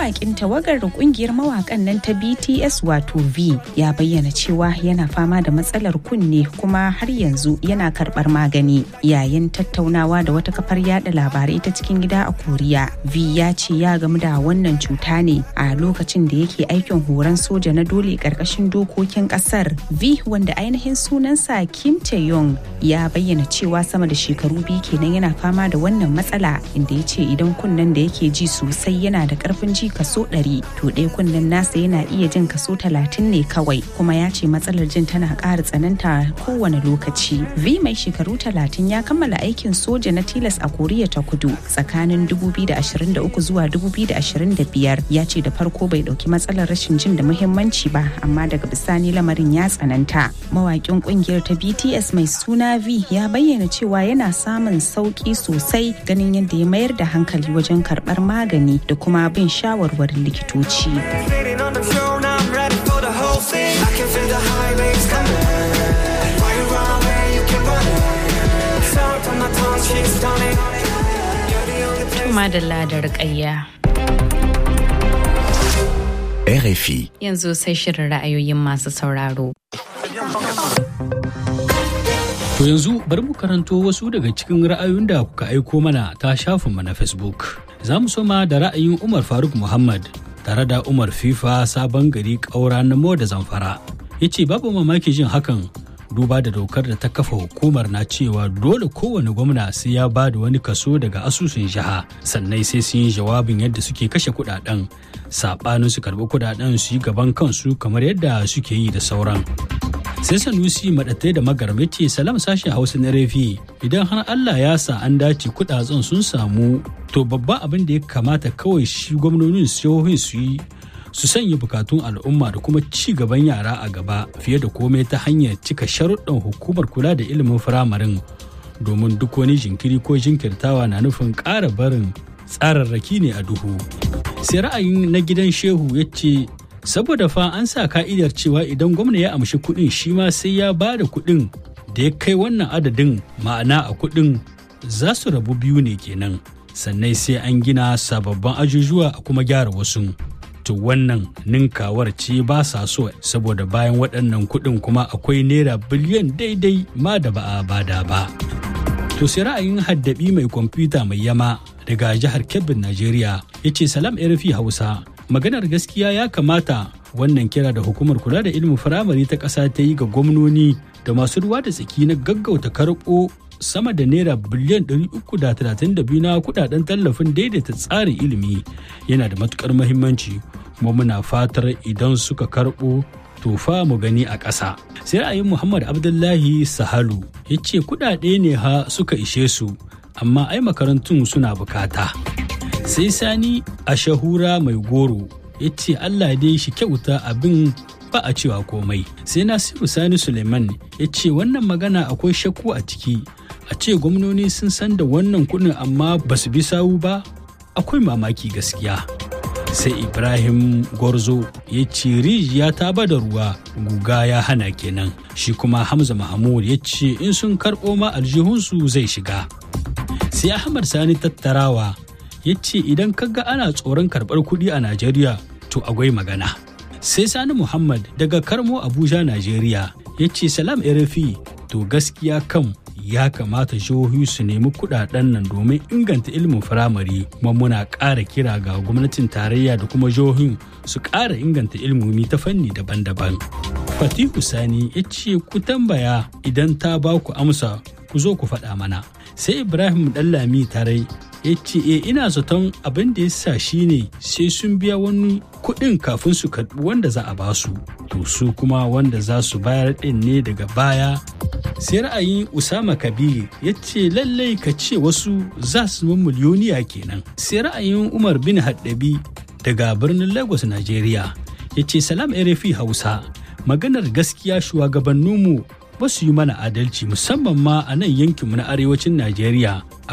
mawakin tawagar kungiyar mawakan nan ta BTS wato V ya bayyana cewa yana fama da matsalar kunne kuma har yanzu yana karbar magani yayin tattaunawa da wata kafar yada labarai ta cikin gida a Koriya. V ya ce ya gamu da wannan cuta ne a lokacin da yake aikin horon soja na dole karkashin dokokin kasar. V wanda ainihin sunansa Kim Tae-yong ya bayyana cewa sama da shekaru biyu kenan yana fama da wannan matsala inda ya ce idan kunnen da yake ji sosai yana da karfin ji kaso 100 to ɗaya kunnen nasa yana iya jin kaso 30 ne kawai kuma ya ce matsalar jin tana ƙara tsananta kowane lokaci. V mai shekaru 30 ya kammala aikin soja na tilas a Koriya ta Kudu tsakanin 2023 zuwa 2025 ya ce da farko bai ɗauki matsalar rashin jin da muhimmanci ba amma daga bisani lamarin ya tsananta. Mawaƙin ƙungiyar ta BTS mai suna V ya bayyana cewa yana samun sauƙi sosai ganin yadda ya mayar da hankali wajen karɓar magani da kuma bin shawarwarin likitoci. Tuma da ladar ƙayya. RFI. Yanzu sai shirin ra'ayoyin masu sauraro. To yanzu bari mu karanto wasu daga cikin ra'ayoyin da kuka aiko mana ta shafinmu na Facebook. Za mu soma da ra'ayin Umar Faruk Muhammad tare da Umar FIFA sabon gari ƙaura na Mo da Zamfara. Ya ce babu mamaki jin hakan duba da dokar da ta kafa hukumar na cewa dole kowane gwamna sai ya ba da wani kaso daga asusun jiha sannan sai sun yi jawabin yadda suke kashe kudaden saɓanin su karɓi kudaden su yi gaban kansu kamar yadda suke yi da sauran. sai sanusi maɗatai da magarme ce salam sashen hausa na refi idan har allah ya sa an dace kudaden sun samu to babban abin da ya kamata kawai shi gwamnonin jihohin su yi su sanya bukatun al'umma da kuma ci gaban yara a gaba fiye da komai ta hanyar cika sharuɗan hukumar kula da ilimin firamarin domin duk wani jinkiri ko jinkirtawa na nufin ƙara barin tsararraki ne a duhu sai ra'ayin na gidan shehu ya ce saboda fa an sa ka'idar cewa idan gwamna ya amshi kuɗin shi ma sai ya ba da kuɗin da ya kai wannan adadin ma'ana a kuɗin za su rabu biyu ne kenan sannan sai an gina sababbin ajujuwa a kuma gyara wasu to wannan ninkawar ce ba sa so saboda bayan waɗannan kuɗin kuma akwai naira biliyan daidai ma da ba a bada ba to sai ra'ayin haddabi mai kwamfuta mai yama daga jihar kebbin najeriya ya ce salam rfi hausa maganar gaskiya ya kamata wannan kira da hukumar kula da ilimin firamare ta ƙasa ta yi ga gwamnoni da masu ruwa da tsaki na gaggauta karɓo sama da naira biliyan 332 na kudaden tallafin daidaita tsarin ilimi yana da matukar mahimmanci kuma muna fatar idan suka karɓo tofa mu gani a ƙasa. sai ra'ayin muhammad abdullahi sahalu ya ce kudade ne ha suka ishe su amma ai makarantun suna bukata sai sani a shahura mai goro ya ce allah dai shi kyauta abin ba a cewa komai sai nasiru sani suleiman ya ce wannan magana akwai shakku a ciki a ce gwamnoni sun san da wannan kudin amma ba su bi sawu ba akwai mamaki gaskiya sai ibrahim gorzo ya ce rijiya ta bada ruwa guga ya hana kenan shi kuma hamza mahmud ya ce in sun karɓo ma aljihunsu zai shiga sai ahmad sani tattarawa ya ce idan kaga ana tsoron karɓar kuɗi a najeriya to akwai magana sai sani muhammad daga karmo abuja najeriya ya ce salam rfi to gaskiya kam ya kamata jihohi su nemi kudaden nan domin inganta ilimin firamare kuma muna ƙara kira ga gwamnatin tarayya da kuma jihohin su ƙara inganta ilimomi ta fanni daban-daban fatihu sani ya ce ku tambaya idan ta ba ku amsa ku zo ku faɗa mana sai ibrahim ɗallami tarai ya ce e ina zaton abin da ya sa shi ne sai sun biya wani kuɗin kafin su karɓi wanda za a ba su to su kuma wanda za su bayar ɗin ne daga baya sai ra'ayin usama kabir ya ce lallai ka ce wasu za su zama miliyoniya kenan sai ra'ayin umar bin haddabi daga birnin lagos nigeria ya ce salam rfi hausa maganar gaskiya shugabanninmu ba su yi mana adalci musamman ma a nan yankinmu na arewacin najeriya